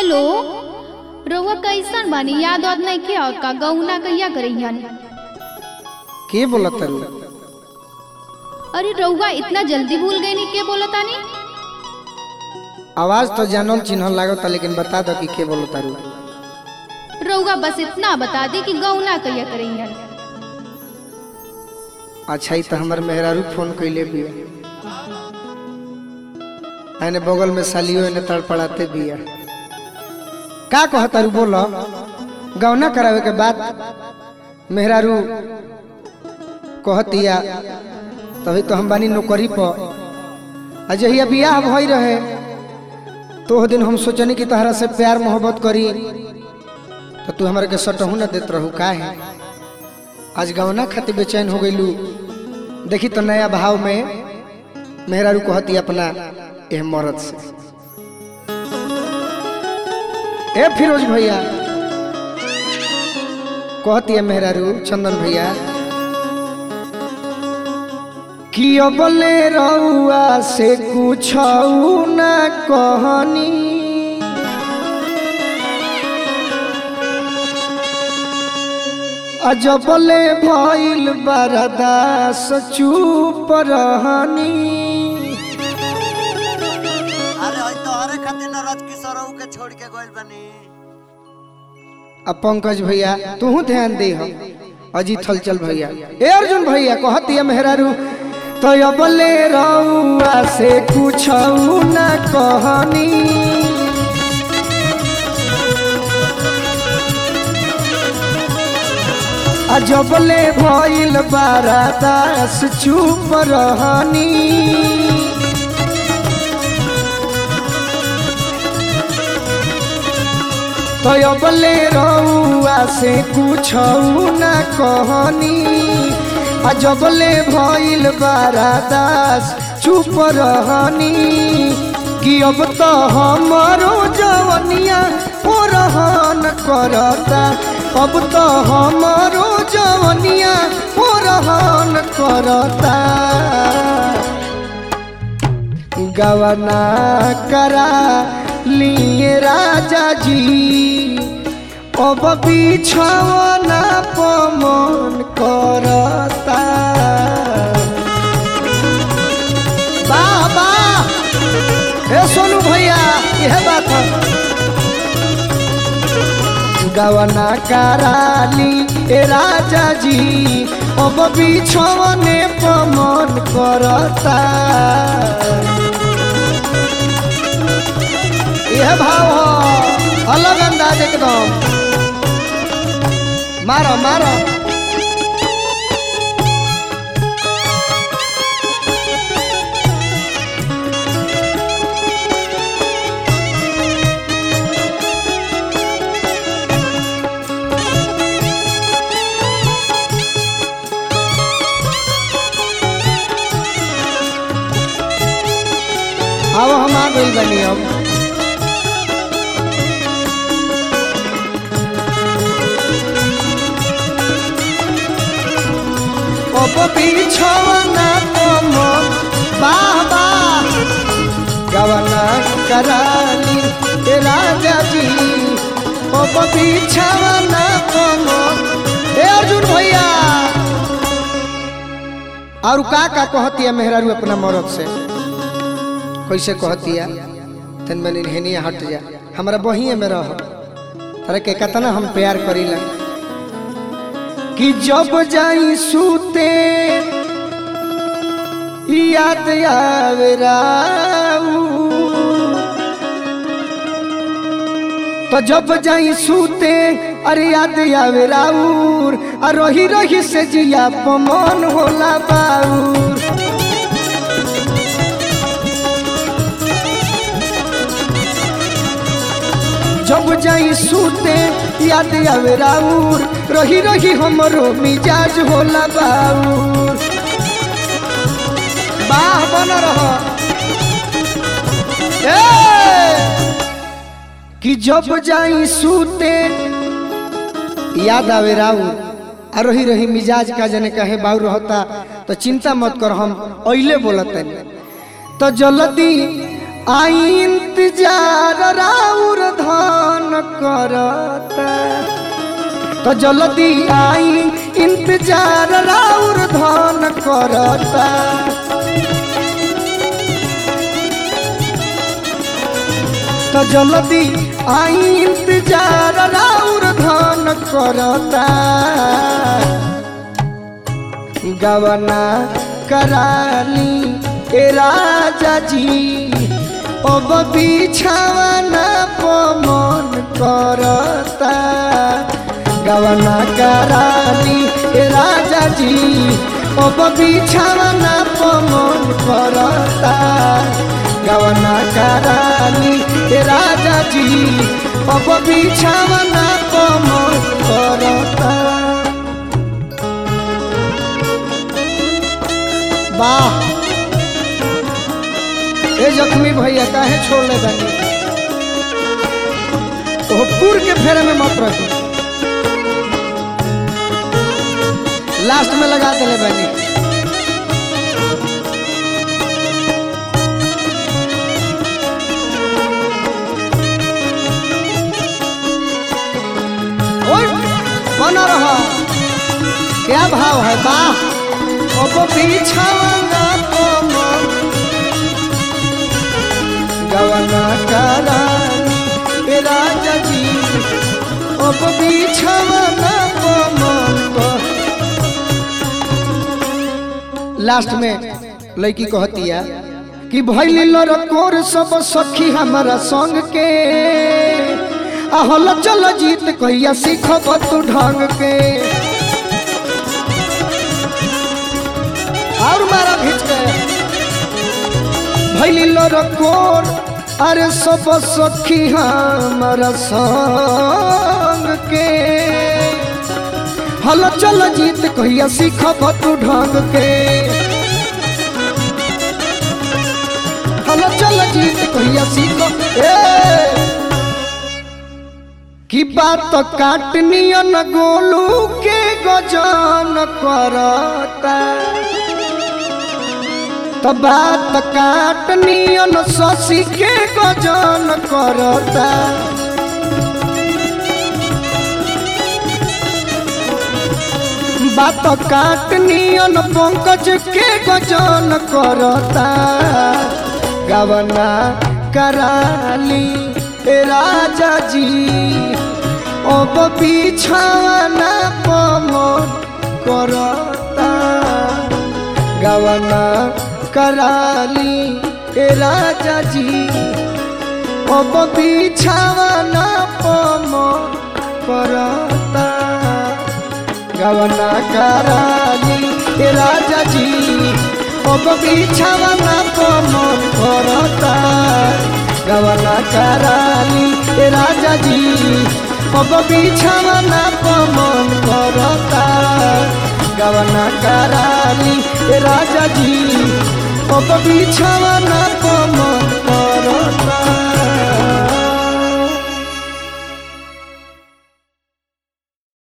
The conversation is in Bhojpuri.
हेलो रउआ कैसन बानी याद वाद नहीं किया का गौना कहिया करैहन के बोलत तारू अरे रउआ इतना जल्दी भूल गई नी के बोलतानी आवाज तो जानल चिन्हल लागता लेकिन बता दो कि के बोलत तारू रउआ बस इतना बता दी कि गौना कहिया करैहन अच्छा ही तो हमर मेहरारू फोन कैले बिया एने बगल में सालियो एने तड़पड़ाते बिया का कह तारू बोलो गौना करावे के बाद मेहरारू कहतिया तभी तो हम बानी नौकरी पर अजहिया बियाह भई रहे तो ओह दिन हम सोचनी कि तहरा से प्यार मोहब्बत करी तो तू हमरा के सटहू न देत रहू का है आज गवना खातिर बेचैन हो गईलू देखी तो नया भाव में मेहरारू कहती अपना एह मरद से ए फिरोज भैया कहती है मेहरारू चंदन भैया कि अबले रउआ से कुछ न कहनी अजबले भइल बरदास चुप रहनी अरे हई तोहरे खातिर न रथ किशोरऊ के छोड़ के गइल बनी अब पंकज भैया तू ध्यान दे हम अजीत हलचल भैया ए अर्जुन भैया कहती है मेहरारू तो अबले रउआ से कुछ न कहनी अजबले भइल बरदास चुप रहनी तयबले रउआ से कुछ न कहनी अजबले भइल बारादास चुप रहनी कि अब तो हमारो जवनिया ओ रहन करता अब तो हमारो जवनिया ओ रहन करता गवना करा लिए राजा जी अब बिछवना पमन करता बाबा हे सोनू भैया यह बात है गवना कराली ए राजा जी अब बिछवने पमन करता यह भाव हो अलग अंदाज एकदम मारो मारो अब हम आ गई बनी अब अब बिछवना तम बाबा गवना कराली ए राजा जी अब बिछवना तम ए अर्जुन भैया और का का कहती है मेहरारू अपना मरद से कैसे कहती है तन मैंने हेनिया हट जा हमारा बहिए में रह तारे के कितना हम प्यार करीला कि जब जाई सूते याद आवे राऊ तो जब जाई सूते अरे याद आवे राउर आ रही रही से जिया पमन होला बाउर जब जाई सूते याद आवे राउर रही रही हमरो मिजाज होला बाउर बाह बन रह कि जब जाई सूते याद आवे राउर आ रही रही मिजाज का जने कहे बाउर रहता तो चिंता मत कर हम अइले बोलत तो जल्दी आई इंतजार राउर धान करता तो जल्दी आई इंतजार राउर धान करता तो जल्दी आई इंतजार राउर धान करता गवना कराली ए राजा जी अब बिछावना पमन करता गवना कराली ए राजा जी अब बिछावना पमन करता गवना कराली ए राजा जी अब बिछावना पमन करता वाह ए जख्मी भैया काहे छोड़ ले बानी ओह पुर के फेरे में मत रखी लास्ट में लगा देले बानी ओए, बना रहा क्या भाव है वाह अब बिछावना कोमल गवना करानी ए राजा जी अब बिछावना कोमल लास्ट में लड़की कहतिया कि भैली लड़कोर सब सखी हमारा संग के आहल चल जीत कहिया सीखब तू ढंग के और मारा भीच के भैली लड़कोर अरे सब सखी हमारा संग के हल चल जीत कहिया सीखब तू ढंग के हल चल जीत कहिया सीख ए की बात काटनियन गोलू के गजन करता तो बात काटनियन शशि के गजन करता बात काटनियन पंकज के गजन करता गवना कराली ए राजा जी अब बिछावना पमन करता गवना कराली ए राजा जी अब बिछावना पमन करता गवना कराली ए राजा जी अब बिछावना पमन करता गवना कराली ए राजा जी अब बिछावना पमन करता गवना कराली ए राजा जी अब बिछावना पमन